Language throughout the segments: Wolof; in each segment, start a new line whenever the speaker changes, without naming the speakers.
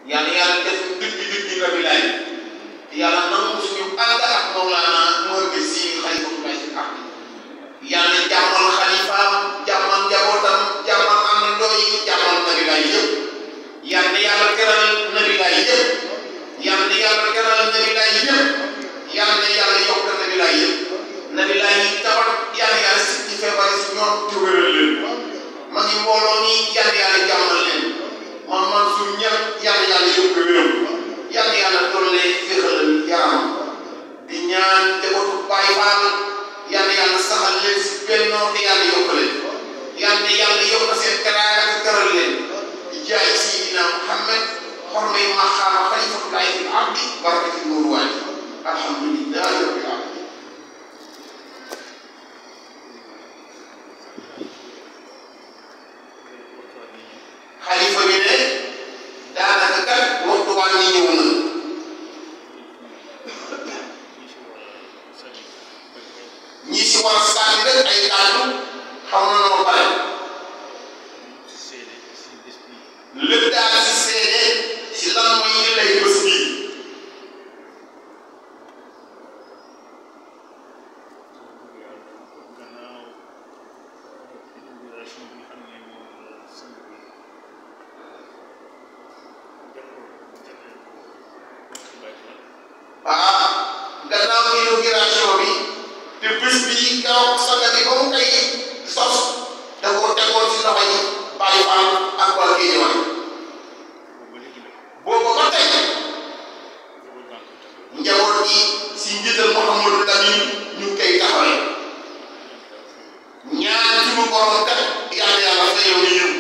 yàlla yàlla def dëgg dëgg nga bi laay yàlla nangu suñu ànd ak Mawlana Mouhamed Sy xalifatulaay si àq yàlla jàmmal xalifaam jàmmal njabootam jàmmal àndandoo yi jàmmal nabi laay yëpp yàlla yàlla teral nabi laay yëpp yàlla yàlla teral nabi laay yëpp yàlla yàlla yokk nabi laay yëpp nabi laay yi tawat yàlla yàlla si ci feebar si ñoom te wéral leen ma ngi mbooloo mi yàlla yàlla jàmmal leen man man suñu ñëpp yàlla yàlla yokk wéram yàlla yàlla doole féexal yaram di ñaan njabootu Baay Faal yàlla yàlla saxal leen si bennoo te yàlla yokk leen yàlla yàlla yokk seen teraanga te teral leen di jaay Seydina Muhammad xormay maxaama xalifatullahi fil ardi barakati nuuru waay alhamdulillahi rabbil alamin xalifa bi ne daanaka kat waxtu waa ñi ñëw na ñi si war a sànni rek ay kàddu xaw na noo bare lépp daal si seede si lan mooy ñu lay bés bii ah gannaaw inauguration bi te bés bi keroog sanga bi ba mu koy sos da koo tegoon si loxo yi Baay Faal ak waa Géejawaay boobu ba tey njaboot gi si njiital Mouhamadou Lamine ñu ngi koy taxawee ñaan ci mu borom kat yàlla yàlla fayoo ñu yëngu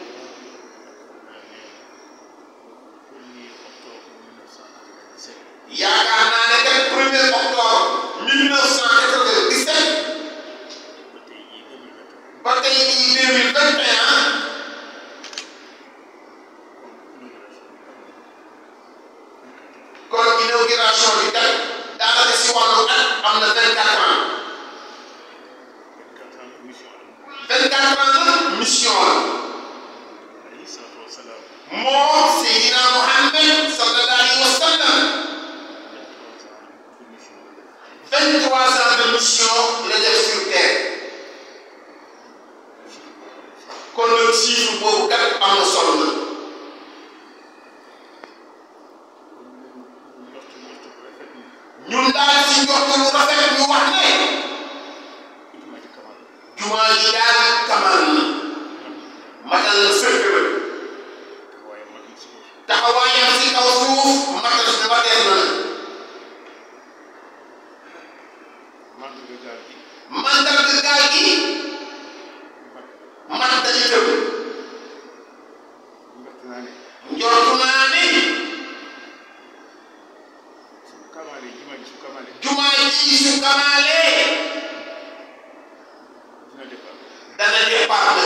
yaakaar naa ne kat premier octobre 1997 ba tey jii 2021 kon inauguration bi kat daanaka si wàllu at am na 24 ans 24 ans nag mission la moom Seydina Muhammad sallallahu alayhi wa sallam 23 ans de mission la def sur terre kon nag chiffre boobu kat am na solo na ñun daal ci njort lu rafet ñu wax ne jumaa ji daal kamal na matal na sëkk la taxawaayam si kaw suuf matal na matal na mandarga gaal gi man dañu tëb njortu naa ne jumaa ji su kamaalee dana départ na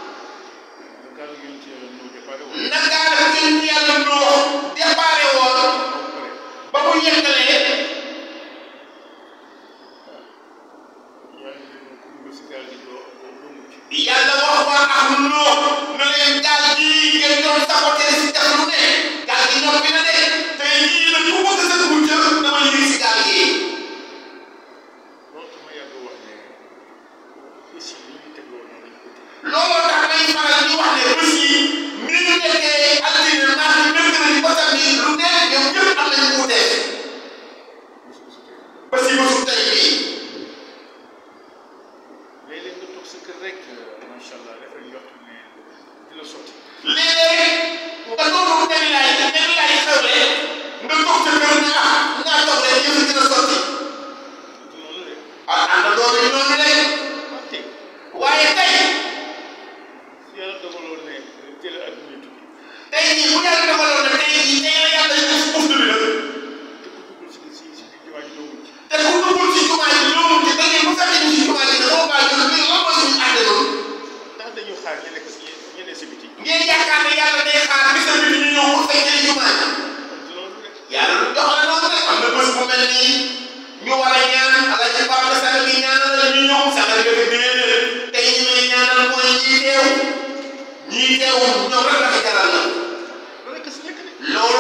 naka la gën yàlla noo déparé woon ba mu yeggalee yàlla wax waa am noo na leen gaal gi ngeen doon saboté si def lu ne gaal gi noppi na de tey jii nag ku bëgg sa dugub jël dama yëg si gaal gi looloo tax may faral di wax ne bés yi ni ñu nekkee altine mardi mercredi ba samedi lu ne ñoom ñëpp am nañu wuute ba si bésu tey bii léeg-léeg nga toog dem laay dem laay xewle nga toog sa kër ne ah ngaa toog leen yëf dina sotti ah ànd loolu noonu lay waaye tey tey jii bu yàlla defaloon ne tey jii tey la yàlla def buftu bi nag te ku duggul ci jumaa ji loolu ci da ngeen bu fekkee ñu ci jumaa ji dafa bàyyi ñu lan mooy suñu àtte noonu ngeen yaakaar ne yàlla day xaar bisa bi ñu ñëw pour fay jëli jumaa ji yàlla lu doxale noonu rek am na bés bu mel nii ñu war a ñaan ala ci Pape Sall bi ñaanal la ñu ñëw sax nga def déedéet tey ñu may ñaanal mooy ñii teew ñii teew ñoom rek la ko jaral na loolu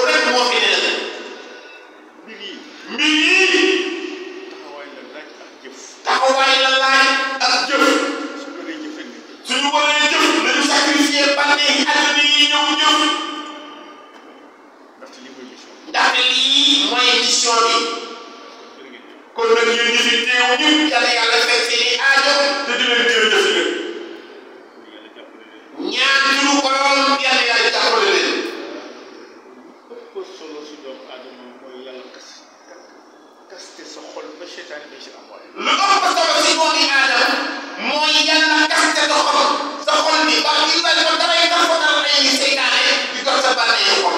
émission bi kon nag yéen ñi fi teew ñëpp yàlla yàlla fekk seen i aajo te di leen jërëjëf leen ñaan turu borom yàlla yàlla jàppale leen
ëpp solo si doomu aadama mooy yàlla kas kaste sa xol ba seytaane bi si am waaye
lu ëpp solo si doomi aadama mooy yàlla kaste sa xol sa xol bi ba li mel ko daray tax ko dara ay seytaane di dox sa bànneexu xol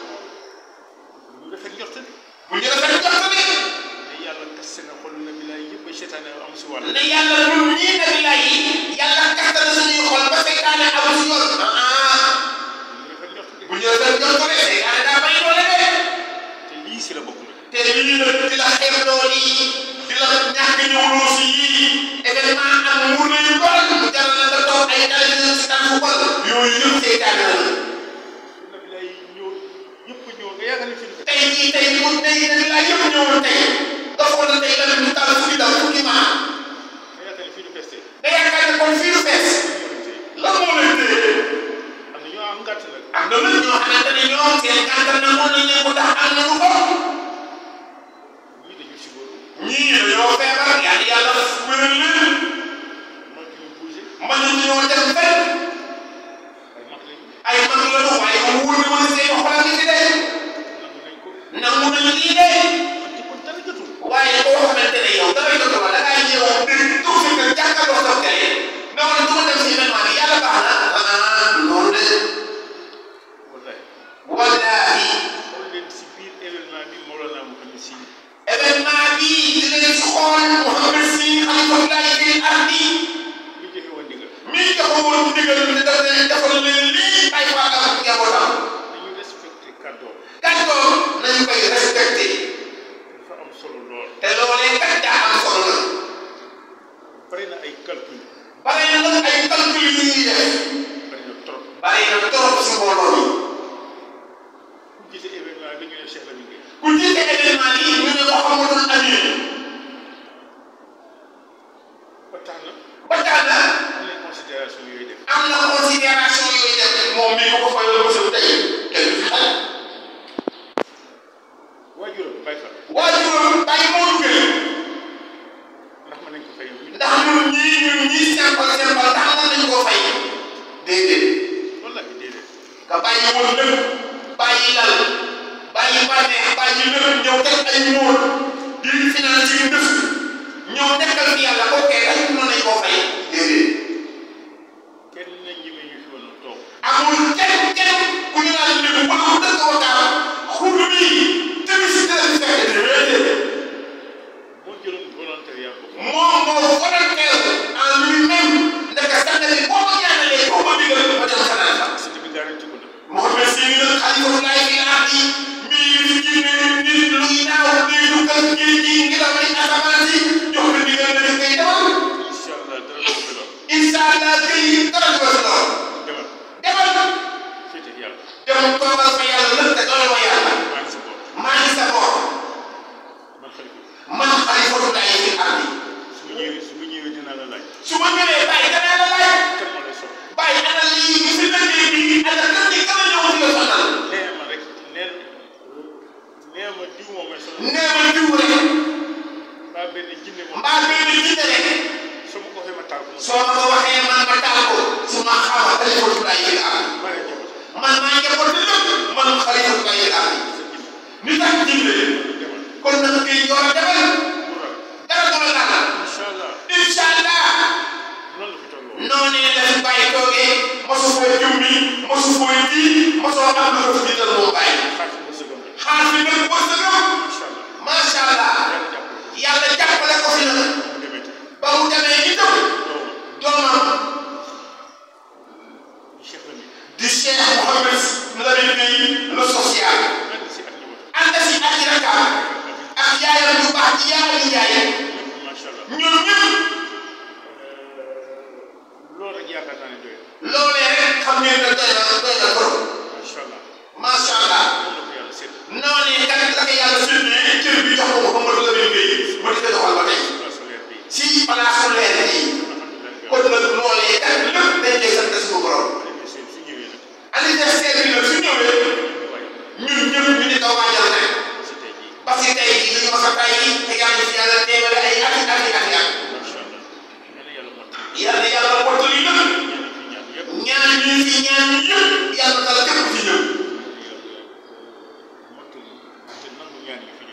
ñu rafet njort bi
bu ñu rafet jot bi
ne yàlla kaste na xol na bilaay yëpp ba seytaane am si wàll
ne yàlla ñun ñii nabi lay yi yàlla kaste na suñuy xol ba seytaane amul si yoon ah
ñu rafet njort bi
bu ñu rafet jot bi seytaane daa may doole de
te lii si la bokk nag
te lii la di la xeeb loolu yi di la ñàkk ñëwloo si yii événement am mu lay doon mu jaral la nga toog ay télévision si tan fu bol yooyu yëpp seytaane la
na bilaay ñëw yëpp ñëw nga yaakaar ne fi ñu
tey jii tey mu tey nabi laa yëpp ñëwoon tey nga xool tey lan mu taal fukki daw fukki maa
nga yaakaar ne fi ñu festé
nga yaakaar ne kon fii lu fees lan moo leen téye
am na ñoo am gàtt nag
am na nag ñoo xamante ne ñoom seen kàttan na mën nañ leen ko tax am nañu ko
ñii dañu si góor
ñii dañoo feebar yàlla yàlla wéral leen
man ki ñu bougé
mënuñu ñoo dem fenn
ay mag lañu
ay mag lañu waaye mu wóor na ma ne seen xol a ngi fi de
nangu nañ ko
nangu nañu lii de
man ci kon dara jotul
waaye koo xamante ne yow dara jot la da ngaa ñëw dégg toog sa kër jàkkaarloo sa télé ne wala du ma dem si événement bi yàlla baax na ah loolu de
wallahi
wallaahi
xool leen si biir événement bi Mawlana Mouhamed Sy
événement bi di leen si xool Mouhamed Sy xalifatullahi fil ardi
mi joxe woon ndigal
mi joxe woon ndigal ne daf leen defal leen lii ay waa ak njabootam
dañu respecté kàddoom
kàddoom nañu koy respecté
dafa am solo lool
te loolee kat daa am solo la
bari na ay calcul
bare na nag ay calcul yu ñuy def
bari na trop
bare na trop si mbooloo mi
ku gisee événement bi ñu ne Cheikh Lamine Gueye
ku jiite événement yi ñu ne Mouhamadul Amin
ba tax na
ba tax na
am nañ considération yooyu def
am na considération yooyu def moom mi ko ko fayal ba sa tey kenn du fi xaj
waajuram Baye Fall
waajuram bàyyi moo duggee
ndax mën nañ ko fay yow
ndax ñun ñii ñun ñii simple simple ndax mën nañu koo fay déedéet
wallahi déedéet
nga bàyyi woon lépp bàyyi lal bàyyi bànneex bàyyi lépp ñëw teg ay mool di financé yu def ñëw nekkal fi yàlla koo kee rek mën nañu koo fay déedéet
kenn na ñime ñu fi woon toog
amul kenn kenn ku ñu naan léegi wala mu dëkk wakaam xur bi tamit si dara si fekk déedéet
moo jëloon volontariat boobu
moom moo volontaire en lui-même ndeka sax na ni boo ma ñaanalee boo ma digal ma dem xanaa fa
cité bi garanti ko na
Mouhamed Sy nag xalifatullahi fi ardi mi ngi fi génne nit luy naaw luy dugal géej gi ngelaw li asamaan si jox ko ndigal na def koy demal
incha allah dara ko fi lool
incha allah këy dara du ko si lool
demal
demal
féete yàlla
dem toogal fa yàlla lépp te doole ma yàlla
maa ngi sa bopp
maa ngi sa bopp
man xalifa
man xalifatullahi fi ardi
su ma ñëwee su ma ñëwee dinaa la laaj
su ma ñëwee bàyyi danaa la laaj
kan moo lay soxla
bàyyi ana lii bi fi lëggee bi ana kan ni kan la ñëw di la sonal
nee ma rek nee nee ma diw moo may soxla
nee ma diw rek
mbaa benn jinne moom
mbaa benn jiite rek
su ma ko waxee ma taal ko
soo ma ko waxee man ma taal ko su ma xama xalifatullahi fi ardi
ma ne njaboot
man maa njaboot bi lépp man xalifatullahi fi ardi
sa jinne
ni tax jiite
demal
kon nag kii ñoo la demal
bu raw
dara du la laal
incha allah
incha allah
noonu la fi tolloo
noonee la fi bàyyi toogee mosu foo jumbi mosu foo ji mosoo am lu ko fi jiital moom bàyyi
xaar fi ma sëgam rek
xaar fi nag wërsëgam
incha allah
macha allah
yàlla jàppale ko
yàlla jàppale ko fi nag
mu demee tey
ba mu demee itam
doomam
doomam
Cheikh Lamine
di Cheikh Mouhamed Lamine Gueye le social
ànd si ak njaboot
ànd si ak i rakam ak yaayam yu baax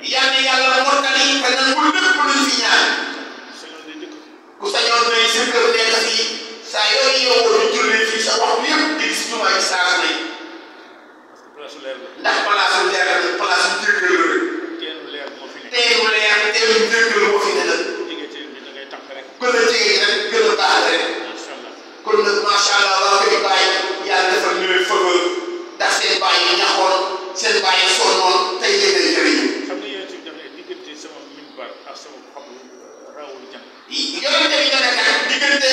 yal na yàlla mottali te nangul lépp luñ fi ñaan
sañoon day dëkk
ku sañoon day sa kër nekk fii saa yooyu yeewoo di julli fii sa waxtu yëpp di gis jumaa ji saa su ne
place leer la
ndax place su leer la place su jéggal la rek
teenu leer moo fi nekk
teelu leer teelu jéggal moo fi ne nag
jege teen bi da ngay tànk rek
gën a jege rek gën a baax rek
incha allah
kon nag macha allah waa koy bàyyi yàlla defal ñu leen fëgal ndax seen bàyyi ñaxoon seen bàyyi sonnoon tey yéen ay jëriñu
xam nga yéen tamit dafay diggante sama minbar ak sama xob rawul jant
yonente bi nga ne kat diggante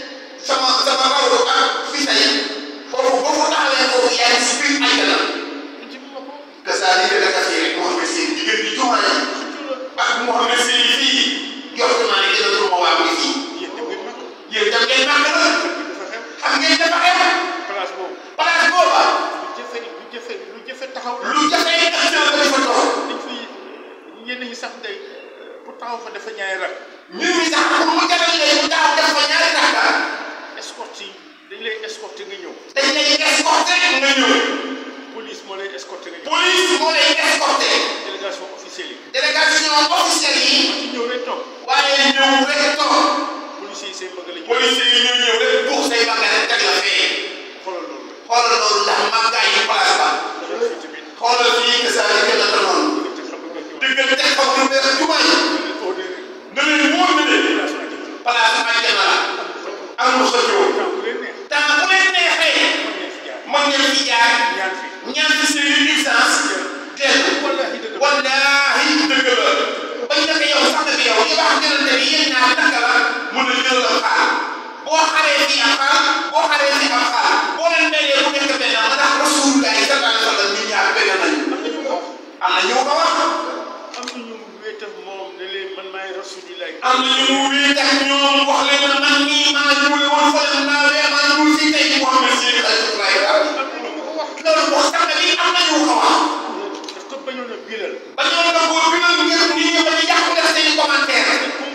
sama sama rawdu ak fi tey foofu boo fa taxawee foofu yaa ngi si biir àjjana
ñu ci ma ko
que ça li nga def fii rek Mouhamed Seye diggante jumaa yi ak Mouhamed Seye fii jox naa ne dina tur ma waa bi fii
yéen dem ngeen mag
yéen tam ngeen màgg la
dafa xew
xam ngeen dafa xew
place boobu
place booba
lu jëfe lu jëfe lu jëfe taxaw la
lu jafee nga xam ne dafa toog
dañ fay ñenn ñi sax day pour taxaw fa dafa ñaari rak
ñun ñi sax pour mu jaral leen mu taxaw def fa ñaari rakka
escorte yi dañ lay escorté nga ñëw
dañ lay escorté nga ñëw
police moo lay escorté nga ñëw
police moo lay escorté
délégation officielle yi
délégation officielle yi
ma ci ñëw rek toog
waaye ñëw rek toog
policiers yi seen bëgg la ñu
police yi ñëw ñëw rek buux say bagage rek teg la fee
xoolal loolu
xoolal loolu ndax màggaay yi place ba
xoolal fii tamit
xoolal fii que ça gën a tanoon
diggante xam nga ñëw
diggante xaw lu bees jumaa yi
au début
na leen wóor na ne
délégation ak jënd
place àjjana la amul xëccoo
temps bu leen neex
temps bu leen neexee
mën ngeen fi jaar
mën ngeen fi jaar
ñaan fi
ñaan fi seen licence dellu
wallahi dëgg la
wallaahi dëgg la bañ na ko yow sax na ko yow li wax gënante bi yéen ñaar naka la mun a jël la xaar boo xaree fii am xaar boo xaree fii am xaar boo leen dajee bu nekk benn ma ndax rasulullah sallallahu alayhi wa sallam ñun ñaar benn nañu
am na ñu ko
am na ñu ko wax
am na ñu wéetal moom ne leen man maay rasulilah
am na ñu mu wéet ak ñoom wax leen ne man mii maa ñuule woon fële naa wee maa ñuul fii tey Muhammad Seydi Xalifa
am na ñu ko wax
loolu wax sax na bi am na ñu ko wax
daf ko bañoon a biiral
ba ñoom nag boo bindal ngir nit ñi ba ñu yàqu def seen i commentaire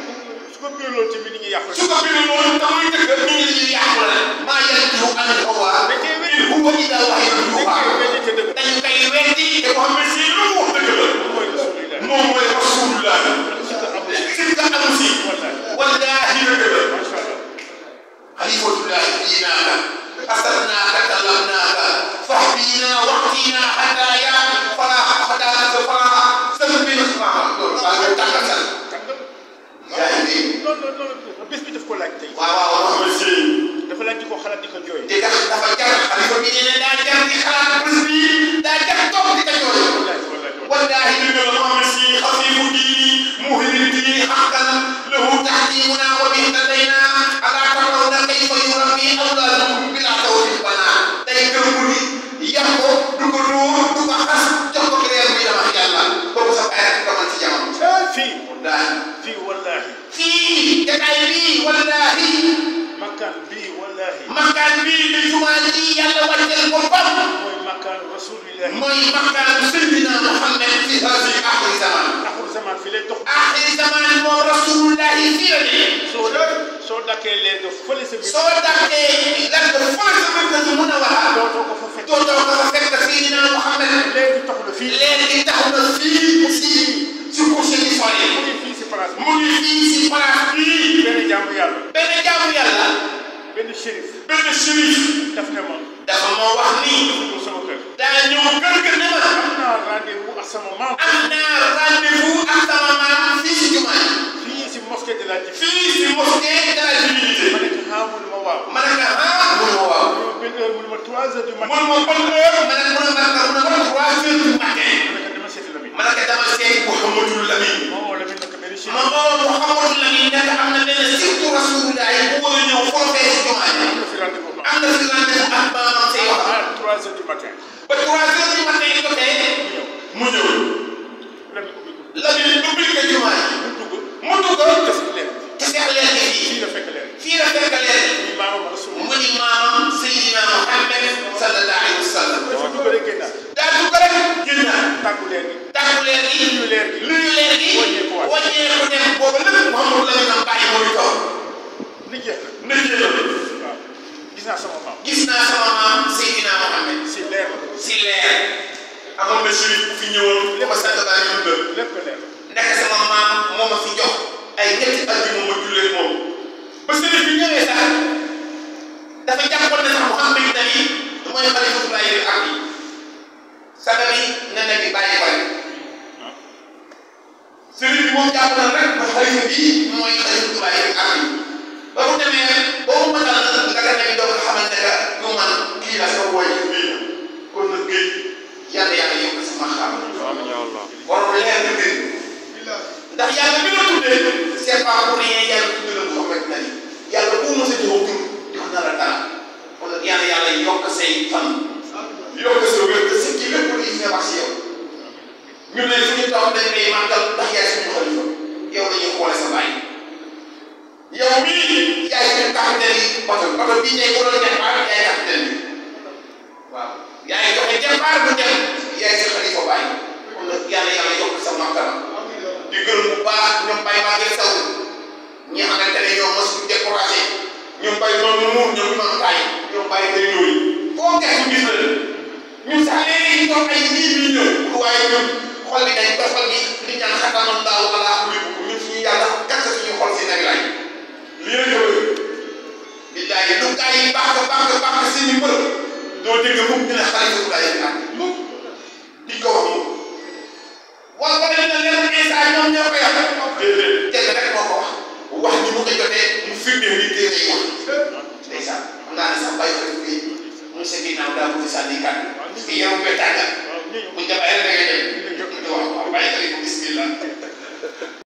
su ko biiraloon tamit ni ñu yàq
su ko bindee noonu damay dëgg nit ñi dañuy yàqu la maa yantiqu anil hawaa in huwa illaa wahyun yuuhaa dañu koy weddi te Muhammad si lu mu wax dëgg la
mooy rasulilah
moom mooy rasulullah
si ko amul
sikka amu si wallaahi dëgg la
macha allah
xalifatullahi diinaaka asarnaaka talabnaaka fahdiina waxtiina hadaaya falaa hadaaka falaa sëlbin waaw loolu maa ngi tàggat sal
tàngal
yaa ngi dégg
non non non bés bi daf ko laaj tey
waaw waaw Muhammad si
dafa laaj di ko xalaat di ko jooy
te dafa dafa jar xalifa bi nee na daa jar di xalaat bés bi daa jar toog di ko jooy
wallahi wallahi
wallaahi dëgg la Muhammad si xafifu diini muhini diini xaqan lahu taxdimuna wa bi ihtadayna alaa tarawna kayfa yurabbi awlaadakum bilaa tawfiq bana day gëm mu ni yar ko du ko dóor du ko xas jox ko leer bi dama yàlla kooku sa bàyyi rek man ci jamono
fii
wallaahi
fii wallahi
fii jataay bii wallaahi
makkaan bii wallahi
makkaan bii di jumaa ji yàlla wàcceel boppam
mooy makkaan rasulillahi
mooy makkaan Seydina Muhammad fi haadi axiri zaman
axul zaman fi lay dox
axiri zaman moom rasulullahi fii la ne
soo soo dakkee leer nga fële sa biir
soo dàqee lan nga fële sa mbir nga mun a wax
dootoo ko fa fekk
dootoo ko fa fekk Seydina Muhammad
leer gi taxu na fii
leer gi taxaw na fii si si couche yi
mu
sore
ngi fii si place bi
mu ngi fii si place bii
benn jaamu yàlla
benn jaamu yàlla
benn shérif
benn shérif
daf ne ma
dafa moo wax nii
ñëw sama kër
daa ñëw kër ga ne ma
am naa rendez-vous ak sama maam
am naa rendez-vous ak sama maam fii si jumaa ji
fii si mosquée de la Djif
fii si mosquée de la divinité
ma ne ko ah mu ne ma waaw
ma ne ko ah mun ma waaw
mu ne ma benn heure mu ne ma trois heures du matin
mun ma ban heure ma ne mun a ma mun a ma trois heures du matin
ma ne ko dama seeti Lamine
ma ne ko dama seet Mouhamadou Lamine
moom moo Lamine nag benn shérif
ma oo Mouhamadou Lamine nekk am na benn surtout rasulullah bu war a ñëw foofee si jumaa ji
am na fi rendez-vous ma
am na fi rendez-vous ak maamam say wax
ah trois heures du matin
ba trois heures du matin jotee
mu ñëw
mu ñëw
Lamine ubbi ko
Lamine ubbil ko jumaa ji
mu dugg
mu dugg
des leer
te seex leen ko
fii
fii
la fekk leer
fii la fekk leen
muy maamam rasul
mu ni maamam Seydina Muhammad sallallahu alayhi wa sallam
dafa dugg rek génnaat
daa dugg rek génnaat
tàggu leer gi
tàggu leen gi
nuyu leer gi
luy leen gi
wàññeeku waat.
wàññeeku dem boobu lépp Mouhamadou Lamine am bàyyi mooy toog
li jeex na
nëjee la
waaw gis naa sama maam
gis naa sama maam Seydina Muhammad
si leer la
si leer amoon na shérif bu fi ñëwoon li ma sant baa ñu dundal
lépp leer
nekk sama maam moo ma fi jox ay ñetti at yu ma jullee moom ba sëriñ bi ñëwee sax dafa jàppoon ne sax Muhammad nabi mooy xalifatullahi lil ardi saga bi ne nabi bàyyi ko rek sëriñ bi moom jàpp na rek ba xalifa bi mooy xalifatullahi lil ardi ba mu demee ba mu matal la ka nabi doog a xamante ne ñu man kii la sa woy bii la kon nag géej yàlla yàlla yokk sama xam
amiin ya Allah
borom leer na mbir ndax yàlla bi nga tuddee c'est pas pour rien yàlla tuddee la Muhammad nabi yàlla bu mos a jox tur jox na la dara kon nag yàlla yàlla yokk say fan yokk sa wér te si kii lépp luy feebar si yow ñun ne fu ñu toog dañ lay màggal ndax yaay suñu xalifa yow la ñuy xoole sa bàyyi yow mii yaay suñu capitaine yi oto oto bii ñëw ko doon départ yaay capitaine bi waaw yaay joxe départ bu dem yaay sa xalifa bàyyi kon nag yàlla yàlla yokk sa màggala di gërëm bu baax ñoom Baye Maguette Sow ñi xamante ne ñoom mos ñu découragé ñoom Baye noonu muur ñoom ñoom taay ñoom Baye day ñëw foo gëstu gis na ñun sax léegi ñu toog ay lii ñu ñëw waaye ñun xol bi dañ ko xol bi li ñaan xatanoon daaw wala am ñun suñu yàlla gàtt suñu xol si nag laay lii la ñëw billahi lu gaa yi baax baax baax seeni mbër doo dégg mukk ñu ne xalifa laay ak mukk di ko wax mukk wala ko dañ ne leen instant ñoom ñoo ko yàq déedéet kenn rek moo ko wax wax ji mu ko jotee mu firndeel li téere yi wax ndeysaan xam naa ne sax bàyyi ko fii mu sa ginnaaw daa bëgg sànni kàddu parce que yow nga tàggat
waaw nii
bu ñu demee rek da ngay dem ñu wax waaw bàyyi ko bismillah